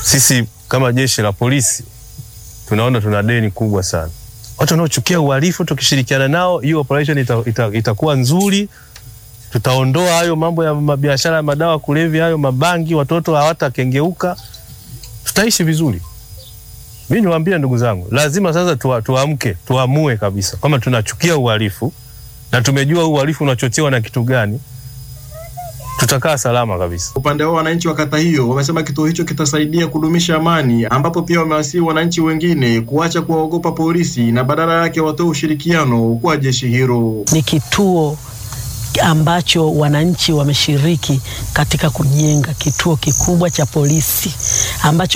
sisi kama jeshi la polisi tunaona tuna deni kubwa sana. Watu wanaochukia uhalifu tukishirikiana nao, hiyo operation ita, ita, itakuwa nzuri. Tutaondoa hayo mambo ya mabiashara ya madawa kulevya, hayo mabangi, watoto hawatakengeuka, tutaishi vizuri. Mi niwaambie ndugu zangu, lazima sasa tuwa, tuamke tuamue kabisa kama tunachukia uhalifu na tumejua uhalifu unachochewa na kitu gani, tutakaa salama kabisa. Upande wao wananchi wa kata hiyo wamesema kituo hicho kitasaidia kudumisha amani, ambapo pia wamewasihi wananchi wengine kuacha kuwaogopa polisi na badala yake watoe ushirikiano kwa jeshi hilo. Ni kituo ambacho wananchi wameshiriki katika kujenga kituo kikubwa cha polisi ambacho